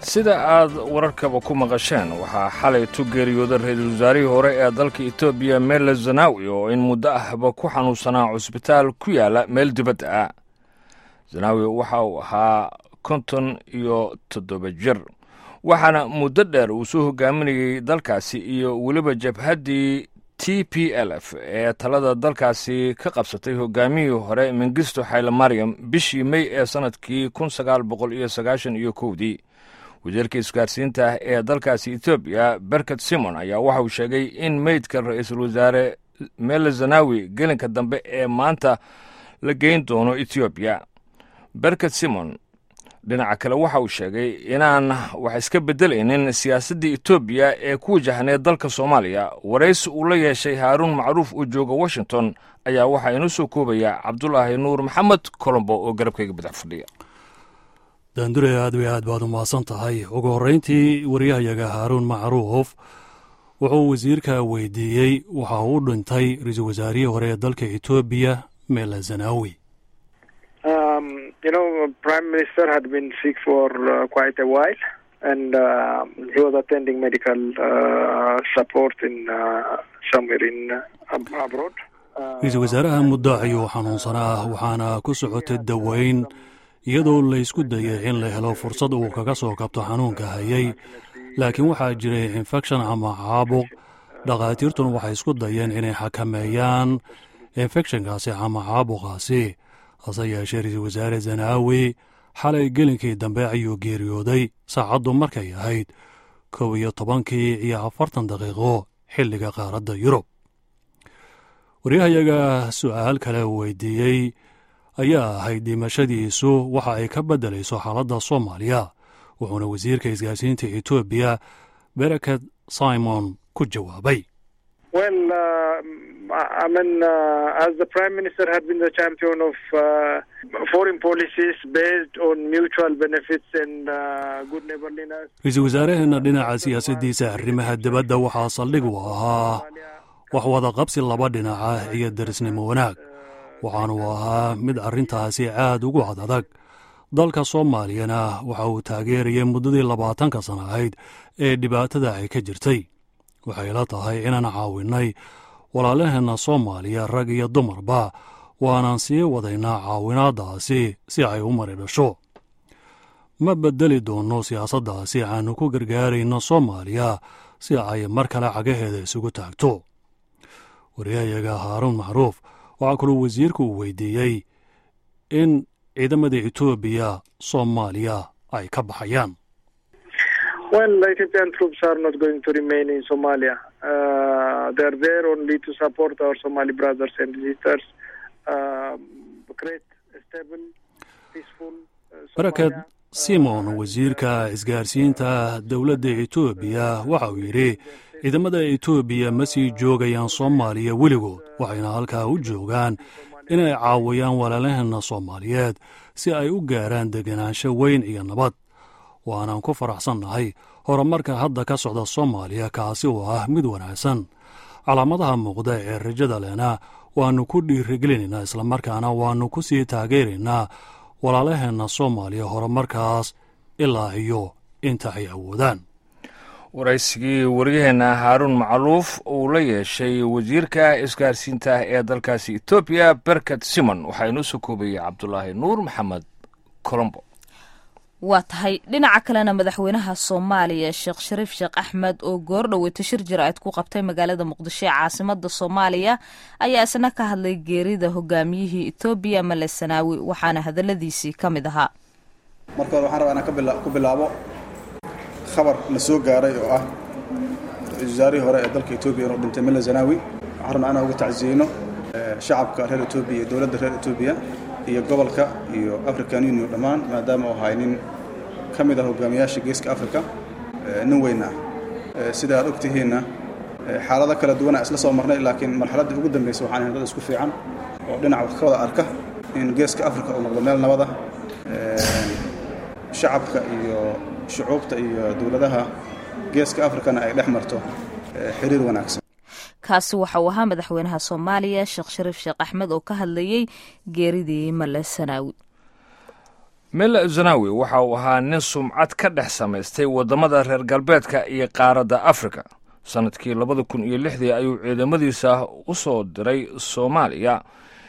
sida aad wararkaba ku maqasheen waxaa xalay tu geeriyooday ra-iisul wasaarihii hore ee dalka etoobiya mele zanawi oo in muddo ahba ku xanuunsanaa cusbitaal ku yaala meel dibadda ah zanawi waxa uu ahaa konton iyo toddoba jir waxaana muddo dheer uu soo hogaaminayey dalkaasi iyo weliba jabhaddii t p l f ee talada dalkaasi ka qabsatay hogaamiyihii hore mengisto xayle maryam bishii mey ee sannadkii kun sagaal boqol iyo sagaashan iyo kowdii wasiirka isgaarsiinta ee dalkaasi etoobiya berket simon ayaa waxa uu sheegay in meydka ra-iisul wasaare mele zanawi gelinka dambe ee maanta la geyn doono etoobiya berket simon dhinaca kale waxa uu sheegay inaan wax iska beddelaynin siyaasadda etoobiya ee ku wajahneed dalka soomaaliya waraysi uu la yeeshay haaruun macruuf oo jooga washington ayaa waxaa inoo soo koobaya cabdulaahi nuur maxamed colombo oo garabkayga badax fadhiya daandure aad way aad baad u mahadsan tahay ugu horrayntii waryahayaga haaruun macruuf wuxuu wasiirka weydiiyey waxa uu dhintay ra-iisul wasaarihii hore ee dalka etoobiya mele zanawi you know, Prime Minister had been sick for uh, quite a while, and uh, he was attending medical uh, support in uh, somewhere in uh, abroad. ra-iisul wasaaraha muddo ayuu xanuunsanaa waxaana ku socotay daweyn iyadoo la ysku dayay in la helo fursad uu kaga soo kabto xanuunka hayay laakiin waxaa jiray infekshan ama caabuq dhakhaatiirtuna waxay isku dayeen inay xakameeyaan infekshankaasi ama caabuqaasi hase yeeshee ra-iisul wasaare zanaawi xalay gelinkii dambe ayuu geeriyooday saacaddu markay ahayd kow iyo tobankii iyo afartan daqiiqo xilliga qaaradda yurub waryahayaga su'aal kale weydiiyey ayaa ahayd dhimashadiisu waxa ay ka beddelayso xaaladda soomaaliya wuxuuna wasiirka isgaarsiinta etoobiya bereket simon ku jawaabay Well, uh, I mean, uh, as the Prime Minister had been the champion of uh, foreign policies based on mutual benefits and uh, good neighborliness. ra-iisul wasaaraheenna dhinaca siyaasaddiisa arrimaha dibadda waxaa saldhig u ahaa wax wada qabsi laba dhinaca iyo darisnimo wanaag waxaanu ahaa mid arrintaasi aad ugu ad adag dalka soomaaliyana waxa uu taageerayay muddadii labaatanka sana ahayd ee dhibaatada ay ka jirtay waxay la tahay inaan caawinnay walaalaheenna soomaaliya rag iyo dumarba waanaan sii wadaynaa caawinaaddaasi si ay u mari dhasho ma beddeli doonno siyaasaddaasi aanu ku gargaarayno soomaaliya si ay mar kale cagaheeda isugu taagto waryahayaga haaruun macruuf waxaa kaloo wasiirku uu weydiiyey in ciidamada etoobiya soomaaliya ay ka baxayaan Well, Ethiopian troops are not going to remain in Somalia. Uh, they're there only to support our Somali brothers and sisters, uh, create a stable, peaceful uh, baraket Somalia. simon wasiirka isgaarsiinta dowladda etoobiya waxa uu yidhi ciidamada etoobiya ma sii joogayaan soomaaliya weligood waxayna halkaa u joogaan inay caawiyaan walaalaheenna soomaaliyeed si ay u gaaraan deganaansho weyn iyo nabad waanaan ku faraxsannahay horumarka hadda ka socda soomaaliya kaasi oo ah mid wanaagsan calaamadaha muuqda ee rajada lehna waannu ku dhiirigelinaynaa islamarkaana waannu ku sii taageeraynaa walaalaheenna soomaaliya horumarkaas ilaa iyo inta ay awoodaan waraysigii waryaheenna haaruun macluuf uu la yeeshay wasiirka isgaarsiinta ee dalkaasi etoobiya berket simon waxaa inoo soo koobayay cabdulaahi nuur maxamed colombo waa tahay dhinaca kalena madaxweynaha soomaaliya sheekh shariif sheekh axmed oo goordhoweyta shir jaraa'id ku qabtay magaalada muqdisho ee caasimada soomaaliya ayaa isna ka hadlay geerida hogaamiyihii etoobiya male sanaawi waxaana hadaladiisii ka mid ahaa marka hore waxaan rabaa inaan ka bila- ku bilaabo khabar na soo gaaray oo ah ra-iisul wasaarihii hore ee dalka etoobiya inuu dhintay mele zanaawi waxaan rabnaa inaan uga tacsiyeyno eh, shacabka reer etoobiya iyo dowladda reer etoobiya iyo gobolka iyo african union dhammaan maadaama uu ahay nin ka mid ah hogaamiyaasha geeska africa eh, nin weyn ah Eh, sida aad ogtihiinna eh, xaalado kala duwana isla soo marnay laakiin marxaladdii ugu dambeysay waxaan ahay dad isku fiican oo dhinac wax ka wada arka in geeska africa uu noqdo meel nabad ah Eh, shacabka iyo shucuubta iyo dowladaha geeska afrikana ay dhex marto eh, xiriir wanaagsan kaasi waxa uu ahaa madaxweynaha soomaaliya sheekh shariif sheekh axmed oo ka hadlayey geeridii male sanaawi mele zanawi waxa uu ahaa nin sumcad ka dhex samaystay waddamada reer galbeedka iyo qaaradda afrika sannadkii labada kun iyo lixdii ayuu ciidamadiisa u soo diray soomaaliya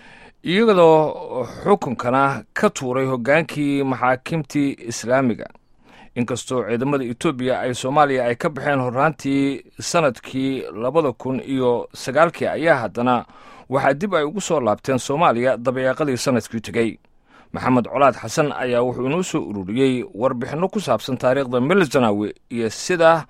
iyadoo xukunkana ka tuuray hoggaankii maxaakimtii islaamiga inkastoo ciidamada etoobiya ay soomaaliya ay ka baxeen horraantii sannadkii labada kun iyo sagaalkii ayaa haddana waxaa dib ay ugu soo laabteen soomaaliya dabayaaqadii sannadkii tegey maxamed colaad xasan ayaa wuxuu inoo soo ururiyey warbixinno ku saabsan taariikhda melzanawi iyo sida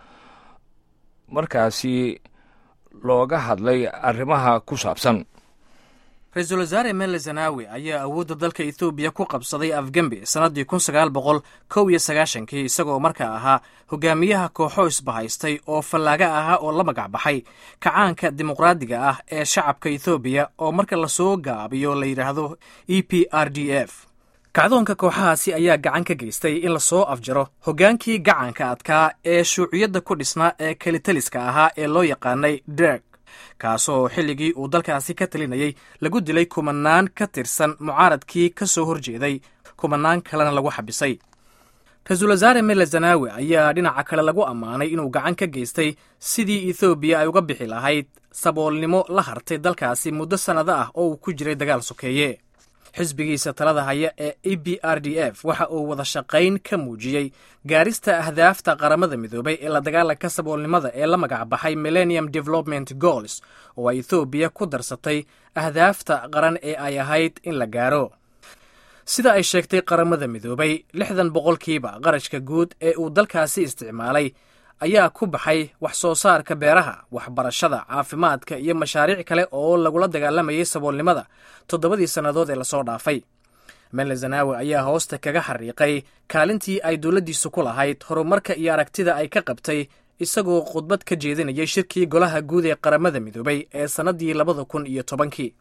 markaasi looga hadlay arrimaha ku saabsan ra-iisul wasaare mele zanawi ayaa awoodda dalka ethoobiya ku qabsaday afgembi sannaddii kun sagaal boqol kow iyo sagaashankii isagoo markaa ahaa hogaamiyaha kooxo isbahaystay oo fallaaga ahaa oo la magac baxay kacaanka dimuqraadiga ah ee shacabka ethoobiya oo marka lasoo gaabiyo la yidhaahdo e p r d f kacdoonka kooxahaasi ayaa gacan ka geystay in lasoo afjaro hoggaankii gacanka adkaa ee shuuciyadda ku dhisnaa ee kelitaliska ahaa ee loo yaqaanay derg kaasoo xilligii uu dalkaasi ka talinayay lagu dilay kumanaan ka tirsan mucaaradkii ka soo horjeeday kumanaan kalena lagu xabisay ra-iisul wasaare mele zanawi ayaa dhinaca kale lagu ammaanay inuu gacan ka geystay sidii ethoobiya ay uga bixi lahayd saboolnimo la hartay dalkaasi muddo sannado ah oo uu ku jiray dagaal sokeeye xisbigiisa talada haya ee e b r d f waxa uu wada shaqayn ka muujiyey gaarista ahdaafta qaramada midoobay ee la dagaalanka saboolnimada ee la magac baxay millennium development goals oo ay ethoobiya ku darsatay ahdaafta qaran ee ay ahayd in la gaaro sida ay sheegtay qaramada midoobay lixdan boqolkiiba qarashka guud ee uu dalkaasi isticmaalay ayaa ku baxay wax soo saarka beeraha waxbarashada caafimaadka iyo mashaariic kale oo lagula dagaalamayay saboolnimada toddobadii sannadood ee lasoo dhaafay mele zanawi ayaa hoosta kaga xariiqay kaalintii ay dowladdiisu ku lahayd horumarka iyo aragtida ay ka qabtay isagoo khudbad ka jeedinayay shirkii golaha guud ee qaramada midoobay ee sannaddii labada kun iyo tobankii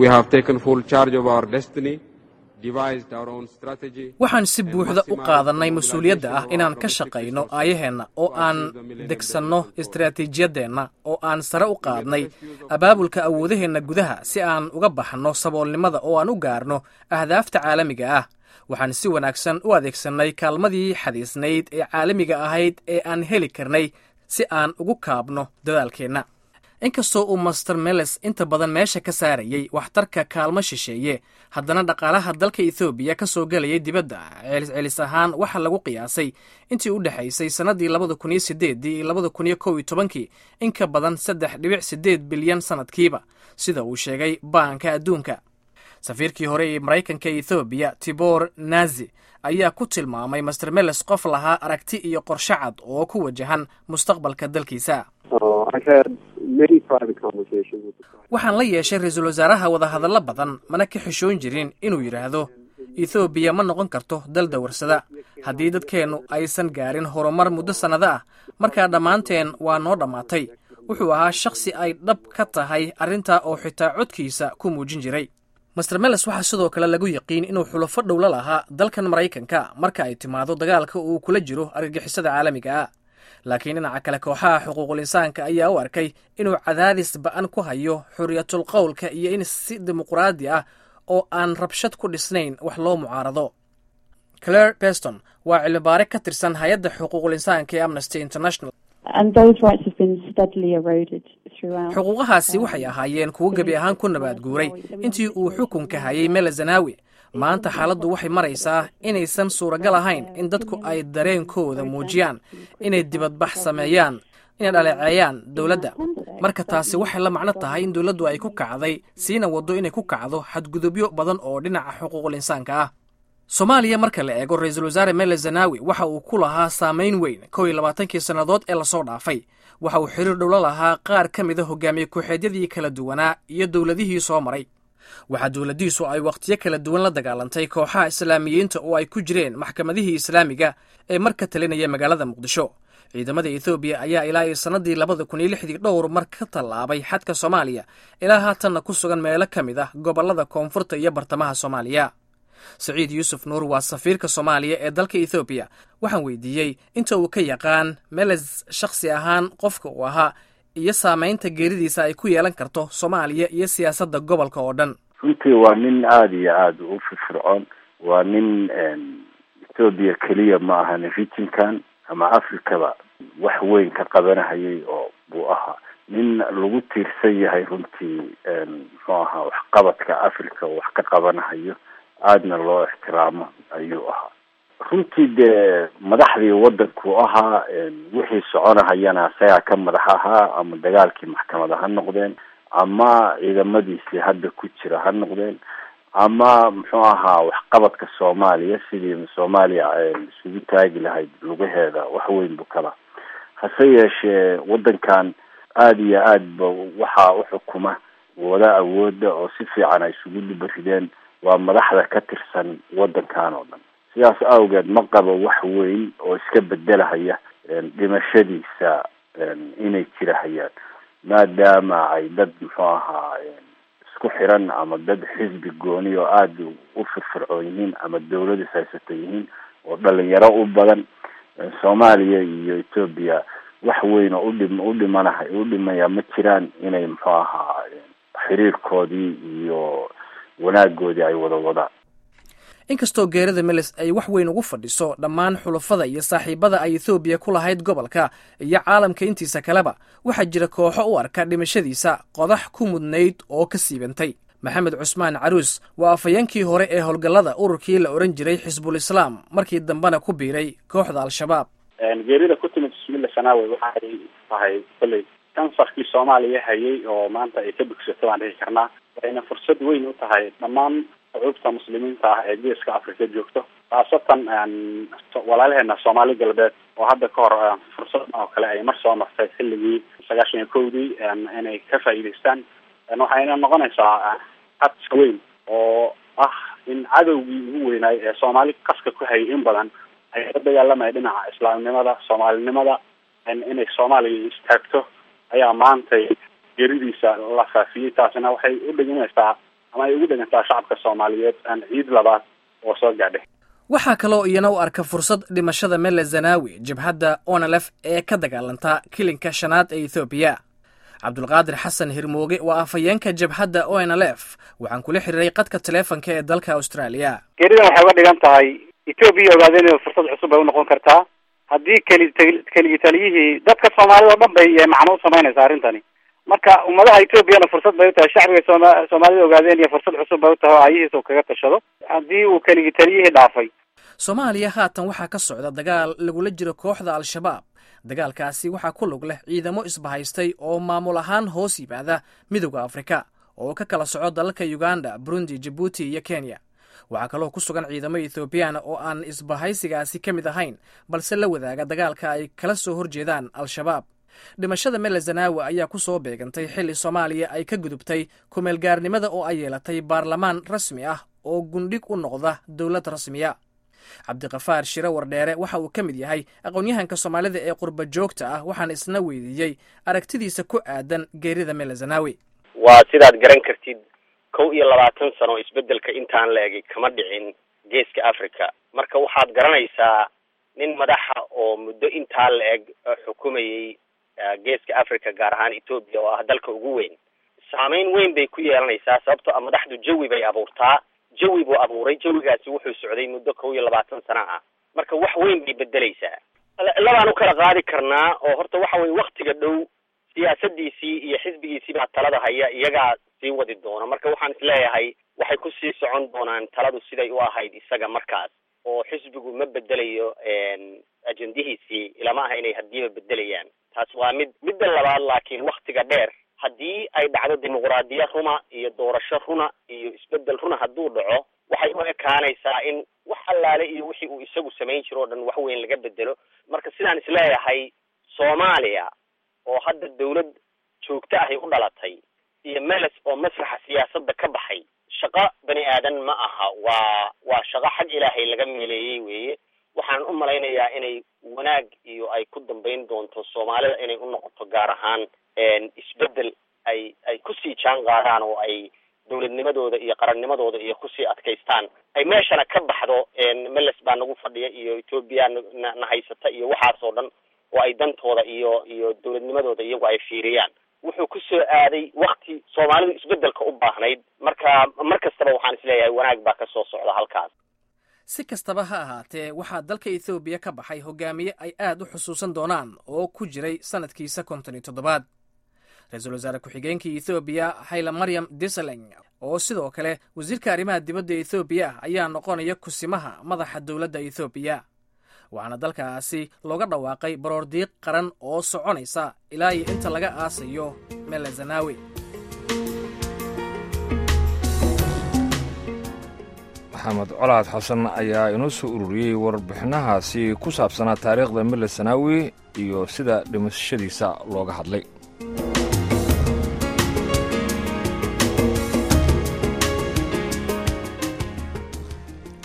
waxaan si buuxda u qaadannay mas-uuliyadda ah inaan ka shaqayno aayaheenna oo aan degsanno istaraatiijiyadeenna oo aan sare u qaadnay abaabulka awoodaheenna gudaha si aan uga baxno saboolnimada oo aan u gaarno ahdaafta caalamiga ah waxaan si wanaagsan u adeegsannay kaalmadii xadiisnayd ee caalamiga ahayd ee aan heli karnay si aan ugu kaabno dadaalkeenna inkastoo uu master meles inta badan meesha ka saarayey waxtarka kaalmo shisheeye haddana dhaqaalaha dalka ethoobiya ka soo gelayay dibadda celiscelis ahaan waxaa lagu qiyaasay intii u dhexaysay sannaddii labada kun iyo sideeddii iyo labada kun iyo kow iyo tobankii in ka badan saddex dhibic siddeed bilyan sannadkiiba sida uu sheegay baanka adduunka safiirkii hore ee maraykanka ee ethoobiya tibor nazi ayaa ku tilmaamay master meles qof lahaa aragti iyo qorshe cad oo ku wajahan mustaqbalka dalkiisa waxaan la yeeshay ra-iisul wasaaraha wadahadallo badan mana ka xishoon jirin inuu yidhaahdo ethoobiya ma noqon karto dal dawarsada haddii dadkeennu aysan gaarin horumar muddo sannado ah markaa dhammaanteen waa noo dhammaatay wuxuu ahaa shakhsi ay dhab ka tahay arrintaa oo xitaa codkiisa ku muujin jiray master meles waxaa sidoo kale lagu yaqiin inuu xulafo dhowla lahaa dalkan maraykanka marka ay timaado dagaalka uu kula jiro argagixisada caalamiga ah laakiin dhinaca kale kooxaha xuquuqul insaanka ayaa u arkay inuu cadaadis ba-an ku hayo xuriyatul qowlka iyo in si dimuqraadi ah oo aan rabshad ku dhisnayn wax loo mucaarado claire beston waa cilmibaare ka tirsan hay-adda xuquuqul insaanka ee amnesty international xuquuqahaasi waxay ahaayeen kuwo gebi ahaan ku nabaad guuray intii uu xukunka hayay mele zanawi maanta xaaladdu waxay maraysaa inaysan suuragal ahayn in dadku ay dareenkooda muujiyaan inay dibadbax sameeyaan inay dhaleeceeyaan dowladda marka taasi waxay la macno tahay in dowladdu ay ku kacday siina waddo inay ku kacdo xadgudubyo badan oo dhinaca xuquuqul insaanka ah soomaaliya marka la eego ra-iisul wasaare mele zanawi waxa uu ku lahaa saamayn weyn kow iyo labaatankii sannadood ee lasoo dhaafay waxa uu xiriir dhowlo lahaa qaar ka mida hogaamiye ku-xeedyadii kala duwanaa iyo dowladihii soo maray waxaa dowladdiisu ay wakhtiyo kala duwan la dagaalantay kooxaha islaamiyiinta oo ay ku jireen maxkamadihii islaamiga ee mar ka talinaya magaalada muqdisho ciidamada ethoobiya ayaa ilaa iyo sannadii labada kun iyo lixdii dhowr mar ka tallaabay xadka soomaaliya ilaa haatanna ku sugan meelo ka mid ah gobollada koonfurta iyo bartamaha soomaaliya saciid yuusuf nuur waa safiirka soomaaliya ee dalka ethoobiya waxaan weydiiyey inta uu ka yaqaan meles shakhsi ahaan qofka uu ahaa iyo saamaynta geeridiisa ay ku yeelan karto soomaaliya iyo siyaasadda gobolka oo dhan runtii waa nin aada iyo aada u firfircoon waa nin etoobiya keliya ma ahan regionkan ama africaba wax weyn ka qabanahayay oo buu ahaa nin lagu tiirsan yahay runtii muxuu ahaa waxqabadka africa oo wax ka qabanahayo aadna loo ixtiraamo ayuu ahaa runtii dee madaxdii waddanku ahaa wixii soconahayana isagaa ka madax ahaa ama dagaalkii maxkamada ha noqdeen ama ciidamadiisii hadda ku jira ha noqdeen ama muxuu ahaa waxqabadka soomaaliya sidii soomaaliya isugu taagi lahayd lugaheeda wax weyn bu kala hase yeeshee waddankan aada iyo aad ba waxaa uxukuma wada awooda oo si fiican ay isugu dhibarideen waa madaxda ka tirsan waddankan oo dhan sidaas awgeed ma qabo wax weyn oo iska bedelahaya dhimashadiisa inay jirahayaan maadaama ay dad muxuu ahaa isku xiran ama dad xisbi gooni oo aada u firfircoon yihiin ama dawladis haysata yihiin oo dhalinyaro u badan soomaaliya iyo etoobiya wax weyn oo udhim u dhimanaha u dhimaya ma jiraan inay muxuu ahaa xiriirkoodii iyo wanaagoodii ay wada wadaan inkastoo geerida meles ay wax weyn ugu fadhiso dhammaan xulafada iyo saaxiibada ay ethoobiya ku lahayd gobolka iyo caalamka intiisa kaleba waxaa jira kooxo u arka dhimashadiisa qodax ku mudnayd oo ka siibantay maxamed cusmaan caruus waa afhayeenkii hore ee howlgallada ururkii la odhan jiray xisbul islaam markii dambena ku biiray kooxda al-shabaab geerida ku timid bismilla sanaawe waxay tahay kolley kansarkii soomaaliya hayay oo maanta ay ka bogsato baan dhihi karnaa waxayna fursad weyn u tahay dhammaan shucuubta muslimiinta ah ee geeska africa joogto khaasatan walaalaheena soomaali galbeed oo hadda ka hor fursad oo kale ay mar soo martay xilligii sagaashan iyo kowdii inay ka faa'iidaystaan waxayna noqonaysaa xadsa weyn oo ah in cadowgii ugu weynaay ee soomaali qaska ku hayay in badan ay la dagaalamaya dhinaca islaamnimada soomaalinimada inay soomaaliya istaagto ayaa maantay geeridiisa la faafiyey taasina waxay u dhiganaysaa ama ay ugu dhigantaa shacabka soomaaliyeed ciid labaad oo soo gaadhay waxaa kaloo iyana u arka fursad dhimashada mele zanawi jabhadda onalef ee ka dagaalanta kilinka shanaad ee ethoobiya cabdulqaadir xasan hirmooge waa afhayeenka jabhadda onlf waxaan kula xiriiray qadka taleefonka ee dalka australia geeridan waxay uga dhigan tahay etoobiya ogaadeen inay fursad cusub bay unoqon kartaa haddii keli keligi taliyihii dadka soomaalida o dhan bay macno u samaynaysaa arrintani marka ummadaha etoobiyana fursad bay utahay shacbiga sooma soomaalida ogaadeen iyo fursad cusub bay utahay oo aayihiisa u kaga tashado haddii uu keligi taliyihii dhaafay soomaaliya haatan waxaa ka socda dagaal lagula jiro kooxda al-shabaab dagaalkaasi waxaa ku lug leh ciidamo isbahaystay oo maamul ahaan hoos yimaada midowda afrika oo ka kala soco dalalka uganda burundi jabuuti iyo kenya waxaa kaloo ku sugan ciidamo ethoobiyaana oo aan isbahaysigaasi ka mid ahayn balse la wadaaga dagaalka ay kala soo horjeedaan al-shabaab dhimashada mele zanaawi ayaa ku soo beegantay xilli soomaaliya ay ka gudubtay kumeelgaarnimada oo ay yeelatay baarlamaan rasmi ah oo gundhig u noqda dowlad rasmiya cabdiqafaar shire wardheere waxa uu ka mid yahay aqoon-yahanka soomaalida ee qurba joogta ah waxaan isna weydiiyey aragtidiisa ku aadan geerida mele zanaawi waa sidaad garan kartid kow iyo labaatan sano isbeddelka intaan la egay kama dhicin geeska africa marka waxaad garanaysaa nin madaxa oo muddo intaa la eg xukumayay geeska africa gaar ahaan etoobiya oo ah dalka ugu weyn saameyn weyn bay ku yeelanaysaa sababtoo a madaxdu jawi bay abuurtaa jawi buu abuuray jawigaasi wuxuu socday muddo kow iyo labaatan sano ah marka wax weyn bay bedelaysaa labaan u kala qaadi karnaa oo horta waxa weye waktiga dhow siyaasadiisii iyo xisbigiisii baa talada haya iyagaa sii wadi doona marka waxaan isleeyahay waxay kusii socon doonaan taladu siday u ahayd isaga markaas oo xisbigu ma bedelayo ajendihiisii ilama aha inay hadiiba bedelayaan taas waa mid midda labaad laakiin waktiga dheer haddii ay dhacdo dimuqraadiya runa iyo doorasho runa iyo isbedel runa hadduu dhaco waxay u ekaanaysaa in wax allaale iyo wixii uu isagu samayn jiro o dhan wax weyn laga bedelo marka sidaan isleeyahay soomaaliya oo hadda dawlad joogto ahay u dhalatay iyo meles oo masraxa siyaasadda ka baxay shaqo bani aadan ma aha waa waa shaqo xag ilaahay laga meeleeyey weeye waxaan u malaynayaa inay wanaag iyo ay ku dambayn doonto soomaalida inay u noqoto gaar ahaan isbedel ay ay kusii jaan qaadaan oo ay dawladnimadooda iyo qarannimadooda iyo kusii adkaystaan ay meeshana ka baxdo meles baa nagu fadhiya iyo etoobiya na na haysata iyo waxaas oo dhan oo ay dantooda iyo iyo dawladnimadooda iyagu ay fiiriyaan wuxuu ku soo aaday wakti soomaalidu isbedelka u baahnayd marka mar kastaba waxaan isleeyahay wanaag baa ka soo socda halkaas si kastaba ha ahaatee waxaa dalka ethoobiya ka baxay hogaamiye ay aad u xusuusan doonaan oo ku jiray sannadkiisa konton iyo toddobaad ra-iisul wasaare ku-xigeenkii ethoobiya hayla maryam disaleng oo sidoo kale wasiirka arrimaha dibadda ethoobiya ah ayaa noqonaya kusimaha madaxa dowladda ethoobiya waxaana dalkaasi looga dhawaaqay baroordiiq qaran oo soconaysa ilaa iyo inta laga aasayo mele zanaawi maxamed colaad xasan ayaa inoo soo ururiyey warbixinahaasi ku saabsanaa taariikhda mele sanaawi iyo sida dhimashadiisa looga hadlay